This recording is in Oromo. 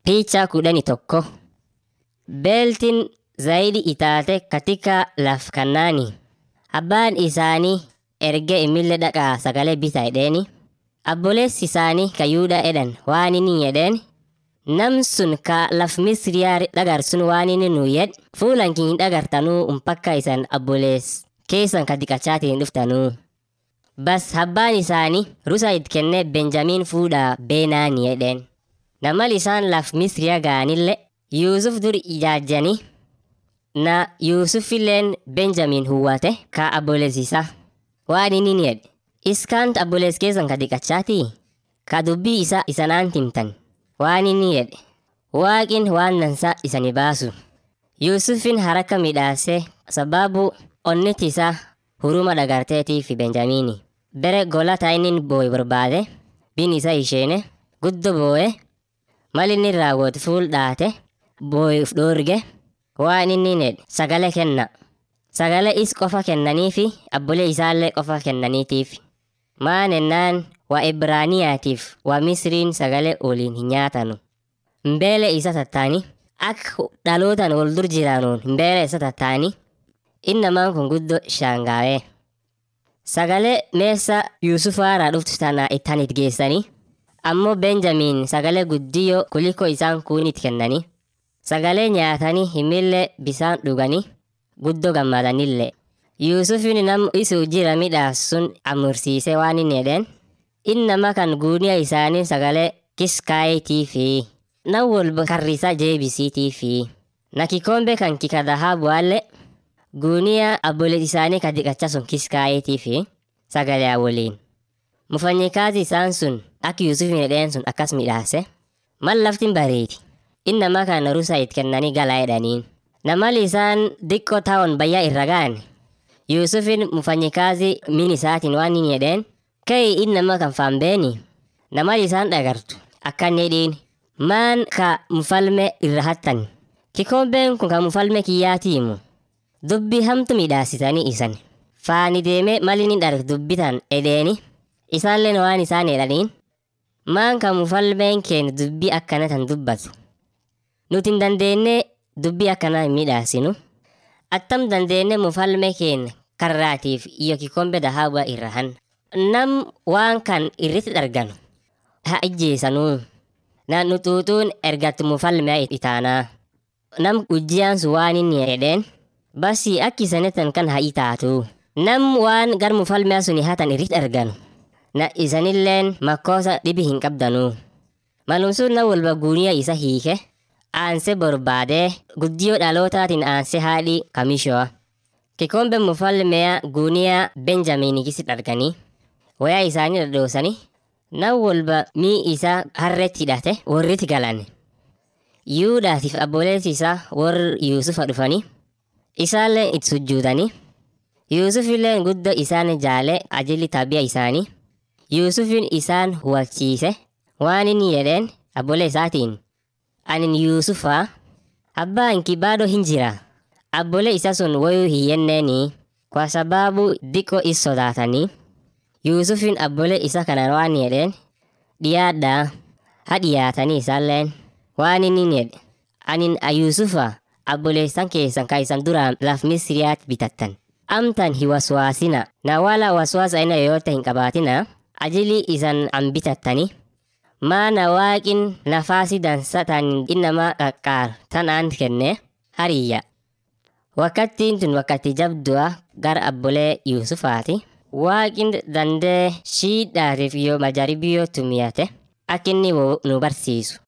Picha kudhani tokko. Beeltiin zaidi itaate katika laf kannaani. Abbaan isaanii erge imille dhaqaa sagalee bita edheeni. Abboleessi isaanii ka Yuudaa edhan waan inni jedheen nam sun ka laf Misriyaa dhagar sun waan inni nu yed fuulan kin hin dhagartanuu umpakka isan abbolees keessan ka diqachaatiin dhuftanuu. Bas abbaan isaanii rusa it kennee Benjamiin fuudhaa beenaani jedheen. Namal isaan laf Misriyaa ga'anille Yuusuf dur ijaajjanii na Yuusufilleen Benjamiin huwwate ka abboleessisa. Waan inni jedhe iskaant abbolees keessan ka diqachaatii ka dubbii isa isanaan timtan. Waan inni jedhe waaqin waan dansaa isani baasu. Yuusufin haraka midhaasee sababu onniti isaa huruma dhagarteetii fi Benjamiini. Bere golata inni boo'e barbaade bin isa isheene guddo boo'e mal inni raawwatu fuul dhaate boo'eef dhoorge waan inni jedhe sagale kenna. Sagale is qofa kennaniifi abbolee isaallee qofa kennaniitiif. Maan ennaan waa Ibraaniyaatiif waa Misriin sagale waliin hin nyaatanu. Mbeele isa tattaani akka dhalootaan wal dur jiraanuun mbeele isa tattaani innamaan kun guddo shaangaa'ee. Sagalee meessa Yuusufaaraa dhuftu tana ittaan it geessanii ammoo Benjamiin sagalee guddiyyoo kuliko isaan kuunit kennanii sagalee nyaatanii himillee bisaan dhuganii guddoo gammadanillee. Yuusufin nam isuu jira midhaas sun amursiisee waan inni jedheen innama kan guuniya isaanii sagalee kiskaayitii fi nan walba karrisa jeebisiitii fi na kikombe kan kika dhahabuallee guuniya abboleet isaanii ka diqacha sun kiskaayitii fi sagalee waliin. Mufanyikaati isaan sun akka Yuusufin jedheen sun akkas midhaase mal laftin bareedi. Innama kan rusa it kennanii galaa jedhaniin. Namal isaan diqqoo taa'uun bayyaa irra ga'an. Yuusufin mufanyikaati min isaatiin waan inni jedheen ka'ii innama kan faambeeni. Namal isaan dhagartu akkan jedhiin maan ka mufalme irra hattan. Kikombeen kun ka mufalme kiyyaatiimu. Dubbi hamtu midhaasitanii isan. Faani deemee mal inni dharg dubbitan edheeni. Isaanleen waan isaan jedhaniin maan ka mufalmeen keenya dubbii akkana tan dubbatu. Nuti hin dandeenye dubbii akkanaa hin midhaasinu. Attam dandeenye mufalme keenya karraatiif iyo kikombe dahaabaa irra han. Nam waan kan irratti dharganu. Ha ijjeesanuu. Na nutuutuun ergatti mufalmea itaanaa. Nam ujjiyaan sun waan inni jedheen. Basi akki isanetan kan haa itaatu. Nam waan gar mufalmea suni hatan irratti arganu. Na isanilleen makkoosa dhibi hin qabdanuu. Malumsuun na walba guuniya isa hiike. Aanse barbaadee guddiyoo dhalootaatiin aanse haadhi kamishoa. Kikombe mufalmea guuniyaa Benjamiin kisit arganii. Wayaa isaanii dhadhoosanii. Na walba mii isaa harreetti hidhate warritti galan. Yuudhaatiif abboleessi isaa warri Yuusufa dhufanii. Isaalleen itti sujjuutanii. Yuusufilleen guddoo isaan jaale ajilli tabia isaanii. Yuusufin isaan hubachiise waan inni jedheen abbolee isaatiin. Anin Yuusufaa abbaan kibaadoo hin jira. Abbolee isa sun wayuu hin yenneeni kwa sababu diqqoo is sodaatanii. Yuusufin abbolee isa kana waan jedheen dhiyaadhaa ha dhiyaatanii isaalleen waan inni jedhe anin Yuusufa abboleessan keessan ka isan duraan laf Misriyaatti bitattan. Amtan hi waswaasina na wala waswaasa ina yoyote hin qabaatina ajili isan an bitattani. Maana waaqin nafaasi dansa tan innama qaqqaar tanaan kenne hariyya. Wakkattiin tun wakkatti jabdu'a gara abbolee Yuusufaati. Waaqin dandee shiidhaatiif yoo majaribiyyoo tumiyate akka inni nu barsiisu.